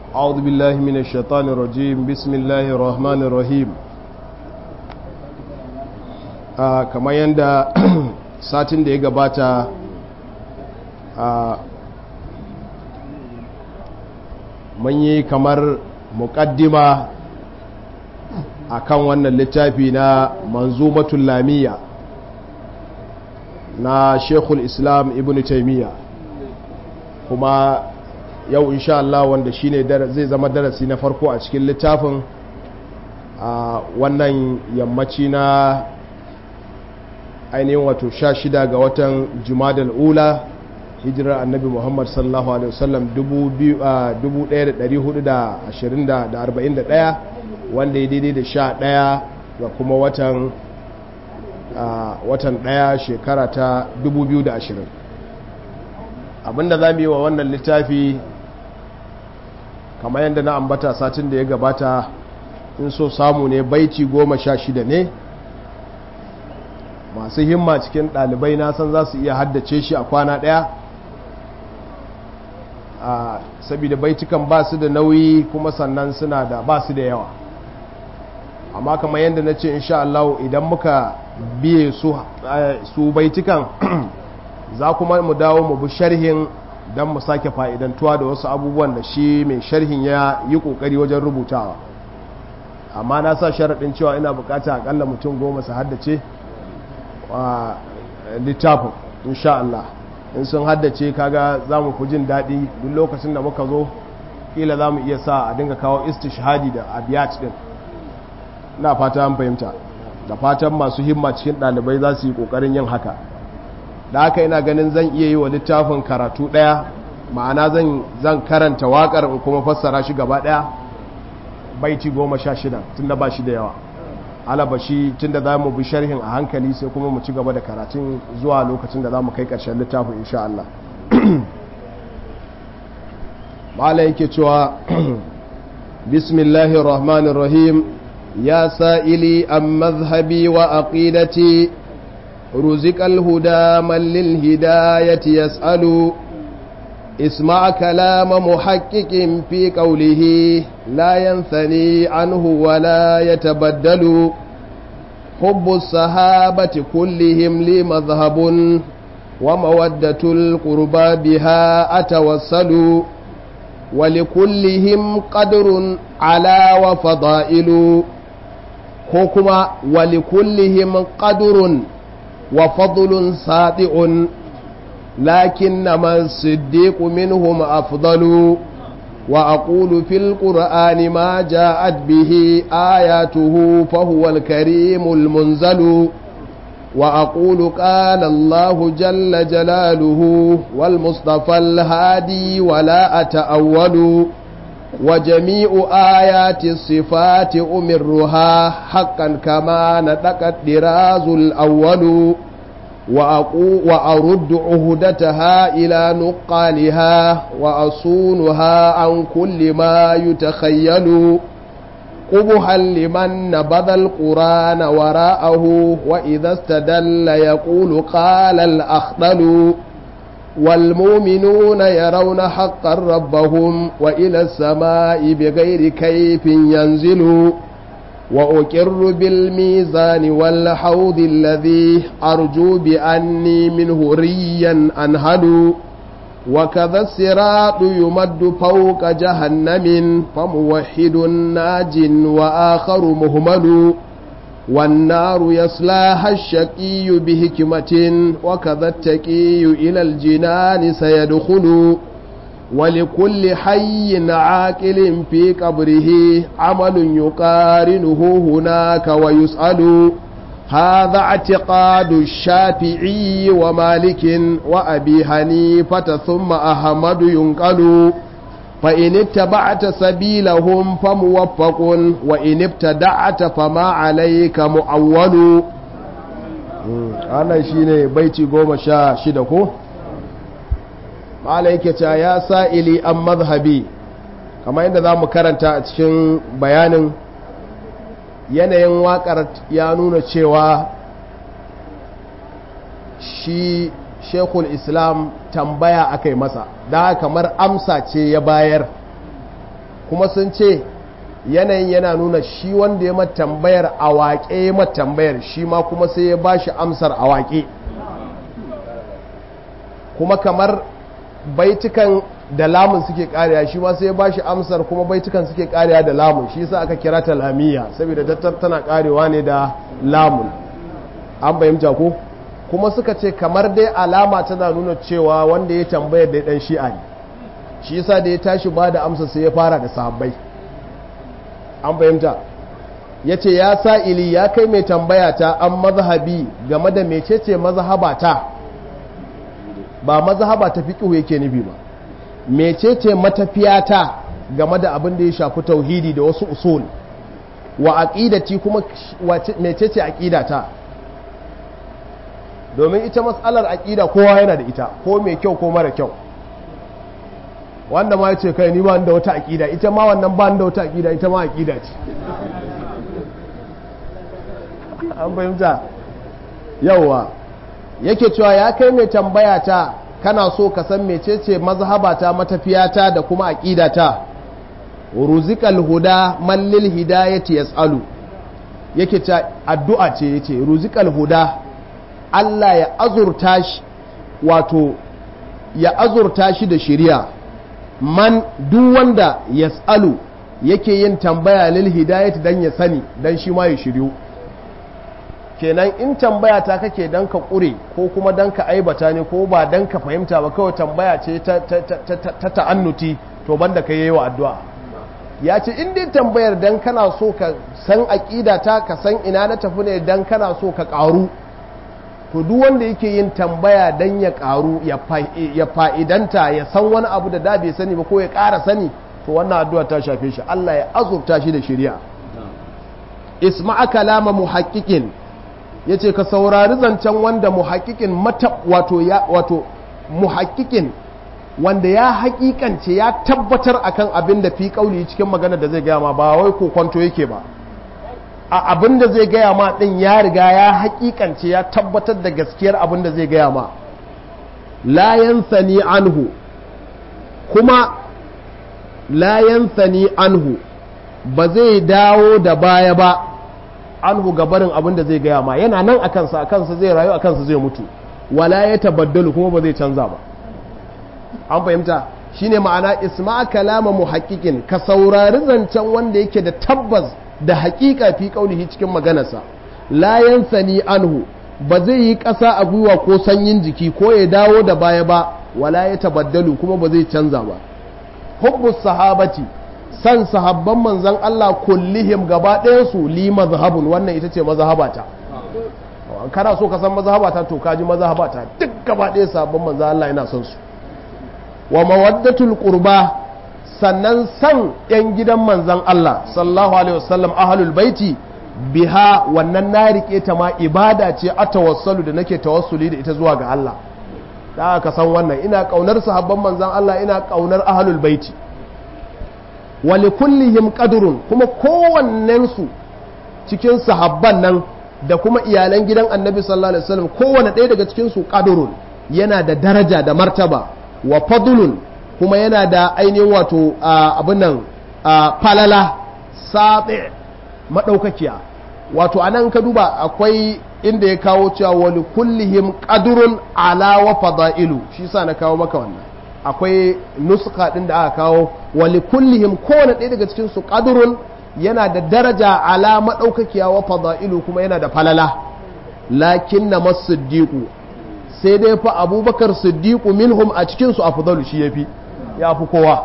أعوذ بالله من الشيطان الرجيم بسم الله الرحمن الرحيم kamar yadda satin da ya gabata mun yi kamar muƙaddima a kan wannan littafi na manzumatul lamiya na shekul islam ibn taimiyya kuma yau insha Allah wanda shine zai zama darasi na farko a cikin littafin a wannan yammaci na ainihin wato sha shida ga watan jumadal ula hijirar annabi muhammad sallallahu alaihi wasallam 1441 wanda ya daidai da sha daya ga kuma watan watan daya shekara ta 2020 abinda za mu yi wa wannan littafi kamar yadda na ambata satin da ya gabata in so samu ne baiti goma sha shida ne masu himma cikin ɗalibai na san za su iya haddace shi a kwana ɗaya saboda baitukan ba su da nauyi kuma sannan suna da ba su da yawa amma kamar yadda na ce insha Allah idan muka biye su baitukan za kuma mu dawo mu bi sharhin don mu sake fa'idantuwa da wasu abubuwan da shi mai sharhin ya yi ƙoƙari wajen rubutawa amma na sa sharaɗin cewa ina bukata akalla mutum goma su haddace a littafin insha Allah in sun haddace kaga za mu fi jin daɗi duk lokacin da muka zo ƙila za mu iya sa a dinga kawo istishhadi da abiyat ɗin na fata an fahimta da fatan masu himma cikin ɗalibai za su yi ƙoƙarin yin haka da haka ina ganin zan iya yi wa littafin karatu ɗaya ma'ana zan karanta waƙar in kuma fassara shi gaba ɗaya baiti goma sha shida tun da ba shi da yawa alaba shi tun da za mu bi sharhin a hankali sai kuma mu ci gaba da karatun zuwa lokacin da za mu kai ƙarshen littafin insha Allah ma'ala yake cewa bismillahir rahmanir rahim ya sa'ili an mazhabi wa aqidati رزق الهدى من للهداية يسأل اسمع كلام محقق في قوله لا ينثني عنه ولا يتبدل حب الصحابة كلهم لي مذهب ومودة القربى بها أتوسل ولكلهم قدر على وفضائل حكم ولكلهم قدر وفضل ساطع لكنما الصديق منهم أفضل وأقول في القرآن ما جاءت به آياته فهو الكريم المنزل وأقول قال الله جل جلاله والمصطفى الهادي ولا أتأول وجميع آيات الصفات أمرها حقا كما نطق الدراز الأول وأرد عهدتها إلى نقالها وأصونها عن كل ما يتخيل قبها لمن نبذ القرآن وراءه وإذا استدل يقول قال الأخضل والمؤمنون يرون حقا ربهم وإلى السماء بغير كيف ينزل وأكر بالميزان والحوض الذي أرجو بأني منه ريا أنهل وكذا الصراط يمد فوق جهنم فموحد ناج وآخر مهمل والنار يصلاها الشقي بحكمة وكذا التقي إلى الجنان سيدخل ولكل حي عاقل في قبره عمل يقارنه هناك ويسأل هذا اعتقاد الشافعي ومالك وأبي حنيفة ثم أحمد ينقل فإن اتبعت سبيلهم فموفق وإن ابتدعت فما عليك مؤول أنا شيني بيتي قوم شا شدكو malaikata ya sa'ili an mazhabi kamar yadda za mu karanta a cikin bayanin yanayin waƙar ya nuna cewa shi shekul islam tambaya aka yi masa da kamar amsa ce ya bayar kuma sun ce yanayin yana nuna shi wanda ya tambayar a waƙe ya tambayar shi ma kuma sai ya ba shi amsar a waƙe kuma kamar baitukan da lamun suke kariya shi ma sai ya ba shi amsar kuma baitukan suke kariya da lamun shi sa aka kira ta lamiya saboda tattar tana karewa ne da lamun an bayyanta ko kuma suka ce kamar dai alama tana nuna cewa wanda ya tambayar da dan shi'a ne shi yasa da ya tashi ba da amsa sai ya fara da sahabbai an fahimta ya ce ya sa'ili ya kai mai tambaya ta an mazhabi game da mecece mazhaba ta ba mazhaba ta fiƙihu yake nufi ba mecece matafiya ta game da abin da ya shafi tauhidi da wasu usul wa aqidati kuma mecece aqidata domin ita matsalar aqida kowa yana da ita ko mai kyau ko mara kyau wanda ma ce kai ni ba da wata aqida ita ma wannan ba da wata aqida ita ma aqida ce an fahimta yawa yake cewa ya kai mai tambaya ta kana so ka san mecece mazhabata matafiyata da kuma aqidata ruzikal huda mallil hidayati yasalu yake ta addu'a ce yace ruzikal huda Allah ya azurta shi wato ya azurta shi da shari'a man duk wanda yasalu yake yin tambaya lil hidayati dan ya sani dan shi ma ya shiryu kenan in tambaya ta kake dan ka ƙure ko kuma dan ka aibata ne ko ba dan ka fahimta ba kawai tambaya ce ta ta'annuti to banda ka yi wa addu'a ya ce in dai tambayar dan kana so ka san aƙida ta ka san ina na tafi ne dan kana so ka ƙaru to duk wanda yake yin tambaya dan ya ƙaru ya fa'idanta ya san wani abu da da bai sani ba ko ya ƙara sani to wannan addu'a ta shafe shi Allah ya azurta shi da shari'a isma'a kalama muhaqqiqin ya ce ka saurari zancen wanda muhakikin mata wato ya wato muhakikin wanda ya hakikance ya tabbatar akan abin da fi kauli cikin magana da zai gaya ma ba wai ko kwanto yake ba a abin da zai gaya ma din ya riga ya hakikance ya tabbatar da gaskiyar abin da zai gaya ma la yansani anhu kuma la yansani anhu ba zai dawo da baya ba anhu gabarin abin da zai gaya ma yana nan a kansa a kansa zai rayu a kansa zai mutu wala ya tabaddalu kuma ba zai canza ba an fahimta shine ma'ana isma'a kalama muhaqqiqin ka saurari zancen wanda yake da tabbas da haƙiƙa fi kaulihi cikin maganarsa la yansani anhu ba zai yi ƙasa a gwiwa ko sanyin jiki ko ya dawo da baya ba wala ya tabaddalu kuma ba zai canza ba hubbus sahabati san sahabban manzan Allah kullihim gaba ɗayansu li mazhabun wannan ita ce mazhabata kana so ka san mazhabata to kaji mazhabata duk gaba ɗaya sahabban manzan Allah yana son su wa mawaddatul qurba sannan san yan gidan manzan Allah sallallahu alaihi wasallam ahlul baiti biha wannan na rike ta ma ibada ce a tawassalu da nake tawassuli da ita zuwa ga Allah da ka san wannan ina kaunar sahabban manzan Allah ina kaunar ahlul baiti wali kullihim qadrun kuma kowannensu cikin sahabban nan da kuma iyalan gidan annabi sallallahu alaihi wasallam kowanne ɗaya daga cikin su qadrun yana da daraja da martaba wa fadlun kuma yana da ainihin wato abin nan falala sabi madaukakiya wato anan ka duba akwai inda ya kawo cewa wali kullihim qadrun ala wa fadailu shi sa na kawo maka wannan akwai nuska ɗin da aka kawo wali kullihim kowane ɗaya daga cikin su ƙadurun yana da daraja ala maɗaukakiya wa fada'ilu kuma yana da falala lakin na masiddiqu sai dai fa abubakar siddiqu minhum a cikin su afdalu shi yafi ya fi kowa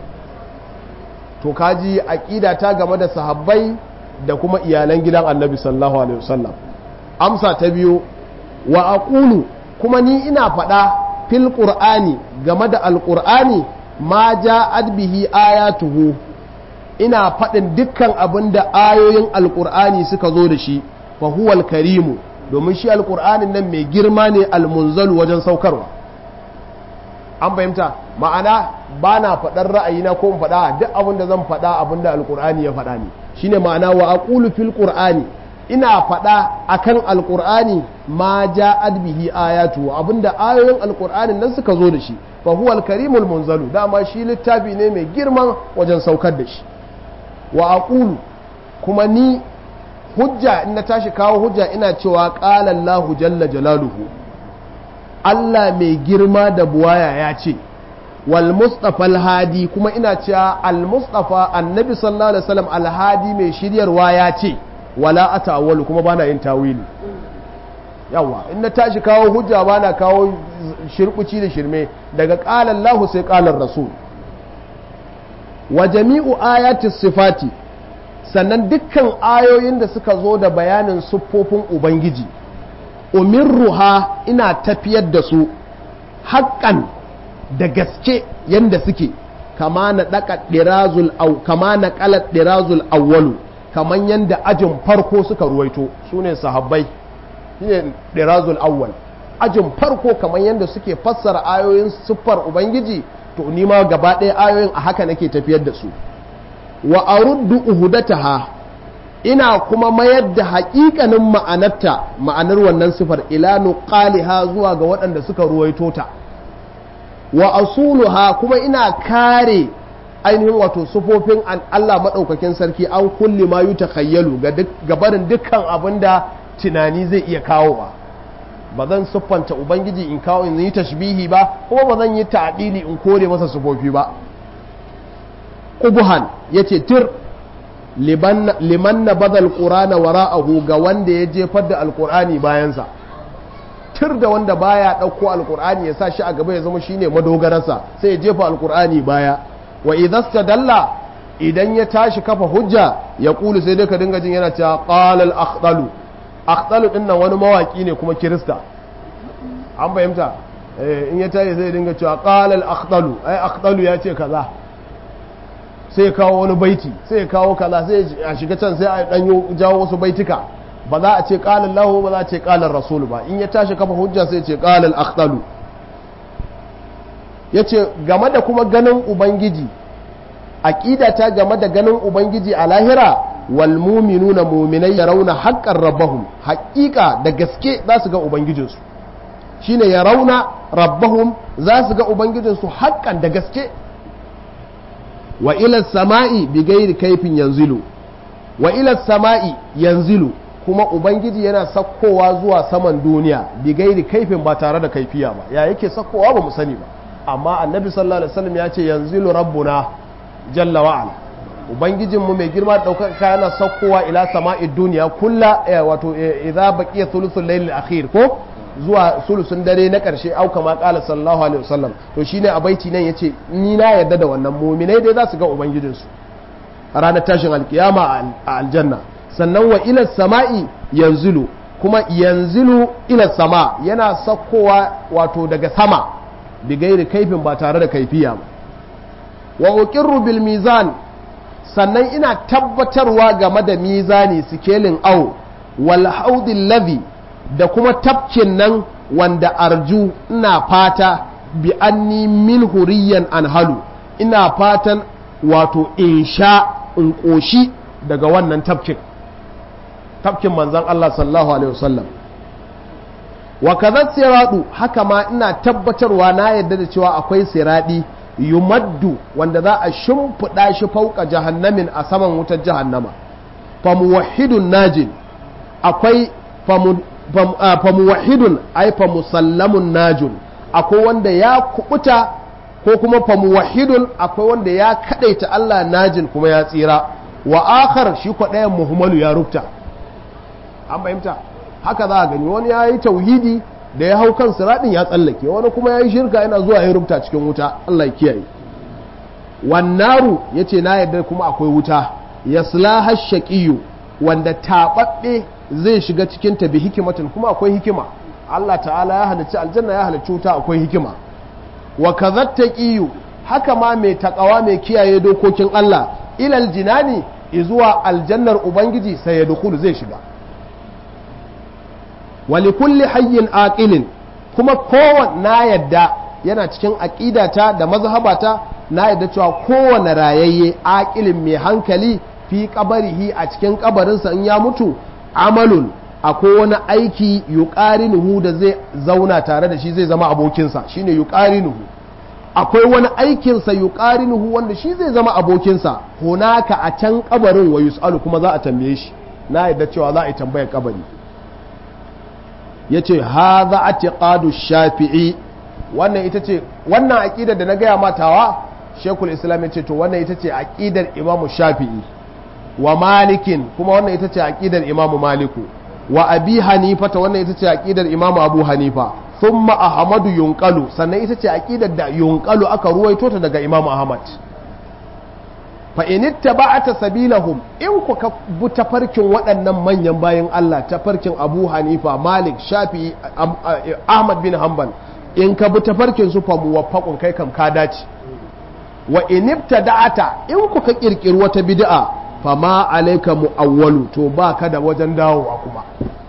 to kaji aqida ta game da sahabbai da kuma iyalan gidan annabi sallallahu alaihi wasallam amsa ta biyu wa aqulu kuma ni ina faɗa fil qur'ani game da alqur'ani ma ja'at bihi ayatuhu ina faɗin dukkan abin da ayoyin alqur'ani suka zo da shi fa huwal karimu domin shi alqur'anin nan mai girma ne almunzalu wajen saukarwa an fahimta ma'ana ba na faɗar ra'ayina ko faɗa duk abin da zan faɗa abin da alqur'ani ya faɗa ne shine ma'ana wa aqulu fil qur'ani ina faɗa akan alƙur'ani ma ja'ad bihi ayatu abinda ayoyin alƙur'anin nan suka zo da shi fa huwa al-karimul munzalu dama shi littafi ne mai girman wajen saukar da shi wa aqulu kuma ni hujja in na tashi kawo hujja ina cewa qala Allahu jalla jalaluhu Allah mai girma da buwaya ya ce wal mustafa al-hadi kuma ina cewa al-mustafa annabi sallallahu alaihi wasallam al-hadi mai shiryarwa ya ce wala atawwalu kuma bana yin tawili yawa in na tashi kawo hujja bana kawo shirkuci da shirme daga qala Allah sai qala rasul wa jami'u ayati sifati sannan dukkan ayoyin da suka zo da bayanin siffofin ubangiji umirruha ina tafiyar da su haƙƙan da gaske yanda suke kama na ɗaka ɗirazul au kama na ƙalar ɗirazul awwalu kaman yanda ajin farko suka ruwaito su ne sahabbai shine ɗirazul awwal ajin farko kaman yanda suke fassara ayoyin siffar ubangiji to ni ma gaba ɗaya ayoyin a haka nake tafiyar da su wa aruddu uhudataha ina kuma mayar da haƙiƙanin ma'anarta ma'anar wannan sifar ila nuqaliha zuwa ga waɗanda suka ruwaito ta wa asuluha kuma ina kare ainihin wato sufofin Allah maɗaukakin sarki an kulli ma yi takhayyalu ga barin dukkan abin da tunani zai iya kawowa ba zan siffanta ubangiji in kawo in yi tashbihi ba kuma ba zan yi ta'dili in kore masa sufofi ba qubuhan yace tir liman na badal qur'ana wara'ahu ga wanda ya jefar da alqur'ani bayansa tir da wanda baya ɗauko alkur'ani ya sa shi a gaba ya zama shine madogararsa sai ya jefa alkur'ani baya wa idza dalla idan ya tashi kafa hujja ya kulu sai dai ka dinga jin yana cewa qala al akhdalu akhdalu din nan wani mawaki ne kuma kirista an fahimta in ya tashi sai dinga cewa qala al akhdalu ai akhdalu ya ce kaza sai ya kawo wani baiti sai ya kawo kaza sai a shiga can sai a danyo jawo wasu baitika ba za a ce ƙalar lahu ba za a ce ƙalar rasulu ba in ya tashi kafa hujja sai ce ƙalar akhtalu ya ce game da kuma ganin ubangiji aƙida ta game da ganin ubangiji a lahira wal muminuna muminai ya rauna haƙƙan rabbahum haƙiƙa da gaske za su ga ubangijinsu shine ya rauna rabbahum za su ga ubangijinsu haƙƙan da gaske wa ila sama'i bi gairi kaifin yanzilu wa ila sama'i yanzilu kuma ubangiji yana sakkowa zuwa saman duniya bi gairi kaifin ba tare da kaifiya ba ya yake sakkowa ba mu sani ba amma annabi sallallahu alaihi wasallam ya ce yanzilu rabbuna jalla wa ala ubangijin mu mai girma da daukaka yana sakkowa ila sama'i duniya kulla wato idza baqiya thuluthul layl akhir ko zuwa sulusun dare na karshe au kama qala sallallahu alaihi wasallam to shine a baiti nan yace ni na yarda da wannan mu'minai dai za su ga ubangijinsu ranar tashin alkiyama a aljanna sannan wa ila sama'i yanzilu kuma yanzilu ila sama yana sakkowa wato daga sama bi gairi kaifin ba tare da kaifiya ba wa uqirru bil mizan sannan ina tabbatarwa game da mizani sikelin au wal haudil ladhi da kuma tafkin nan wanda arju ina fata bi anni min huriyan anhalu ina fatan wato in sha in ƙoshi daga wannan tafkin tafkin manzan Allah sallallahu alaihi wasallam wa kaza siradu haka ma ina tabbatarwa na yadda da cewa akwai siradi yumaddu wanda za a shimfiɗa shi fauka jahannamin a saman wutar jahannama famuwahidun najin akwai famuwahidun ai famusallamun najun akwai wanda ya kubuta ko kuma famuwahidun akwai wanda ya kadaita Allah najin kuma ya tsira wa akhar shi ko ɗayan muhimmalu ya rubta an fahimta haka za a gani wani ya yi tauhidi da ya hau kan siraɗin ya tsallake wani kuma ya yi shirka yana zuwa ya rubuta cikin wuta Allah ya kiyaye wannaru ya ce na yadda kuma akwai wuta ya slaha shaƙiyu wanda taɓaɓɓe zai shiga cikin ta bi hikimatin kuma akwai hikima Allah ta'ala ya halicci aljanna ya halicci wuta akwai hikima wa kazatta ƙiyu haka ma mai taƙawa mai kiyaye dokokin Allah ilal jinani izuwa aljannar ubangiji sai ya dukulu zai shiga wali kulli hayyin aqilin kuma kowane na yadda yana cikin aƙidata da mazhabata na yadda cewa kowane rayayye aqilin mai hankali fi kabarihi a cikin kabarinsa in ya mutu amalun akwai wani aiki yuqarinuhu da zai zauna tare da shi zai zama abokinsa shine yuqarinuhu akwai wani aikinsa yuqarinuhu wanda shi zai zama abokinsa hunaka a can kabarin wa yus'alu kuma za a tambaye shi na yadda cewa za a yi tambayar kabari yace hadha atiqadu shafi'i wannan ita ce wannan aqidar da na gaya matawa shekul islam yace to wannan ita ce aqidar imamu shafi'i wa malikin kuma wannan ita ce aqidar imamu maliku wa abi hanifa ta wannan ita ce aqidar imamu abu hanifa thumma ahmadu yunqalu sannan ita ce aqidar da yunqalu aka ruwaito ta daga imamu ahmad fa in ittaba'ata sabilahum in ku ka bi tafarkin waɗannan manyan bayan Allah tafarkin Abu Hanifa Malik Shafi Ahmad bin Hanbal in ka bi tafarkin su fa muwaffaqun kai kam ka dace wa in ibtada'ata in ku ka kirkiri wata bid'a fa ma alayka muawwalu to ba ka da wajen dawowa kuma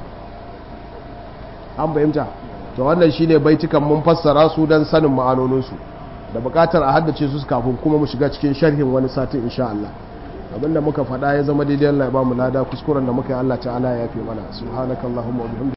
an bayyanta to wannan shine baitukan mun fassara su dan sanin ma'anonin su da bukatar a haddace su kafin kuma mu shiga cikin sharhin wani satin insha Allah abinda muka faɗa ya zama daidai Allah ya ba mu lada kuskuren da muka yi Allah ta'ala ya yafe mana subhanakallahumma wa bihamdika